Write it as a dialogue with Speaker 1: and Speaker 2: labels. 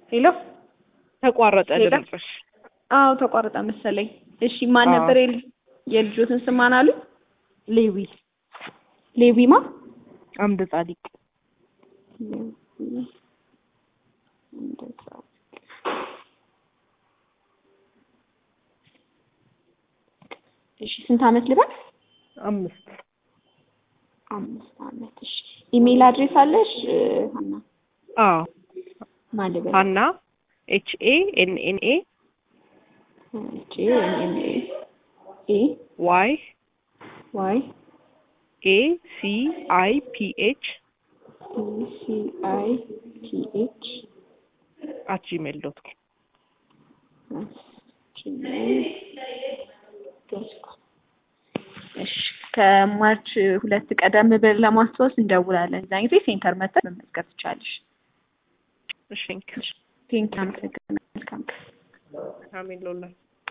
Speaker 1: ሄሎ
Speaker 2: ተቋረጠ
Speaker 1: ሄሎ?
Speaker 2: ድምፅሽ።
Speaker 1: አዎ ተቋረጠ መሰለኝ። እሺ ማን
Speaker 2: አዎ።
Speaker 1: ነበር የል- የልጆትን ስም ማን አሉ?
Speaker 2: ሌዊ
Speaker 1: ሌዊማ
Speaker 2: አምደ ጻዲቅ
Speaker 1: እሺ ስንት አመት ልበል?
Speaker 2: አምስት
Speaker 1: አምስት አመት። እሺ ኢሜል አድሬስ አለሽ እ፣ ሀና?
Speaker 2: አዎ
Speaker 1: ማን ልበል?
Speaker 2: ሀና ኤች ኤ ኤን ኤን ኤ
Speaker 1: ኤች ኤ ኤን ኤ ኤ
Speaker 2: ዋይ
Speaker 1: ዋይ
Speaker 2: ኤ ሲ አይ ፒ ኤች
Speaker 1: ኢ ሲ አይ ቲ ኤች
Speaker 2: አት ጂሜል ዶት ኮም
Speaker 1: እሺ ከማርች ሁለት ቀደም ብለን ለማስታወስ እንደውላለን። እዛ ጊዜ ሴንተር መተን መመዝገብ ትቻለሽ።
Speaker 2: እሺ
Speaker 1: ቴንክ አመሰግናለሁ። መልካም ቀን።
Speaker 2: አሜን ሎላ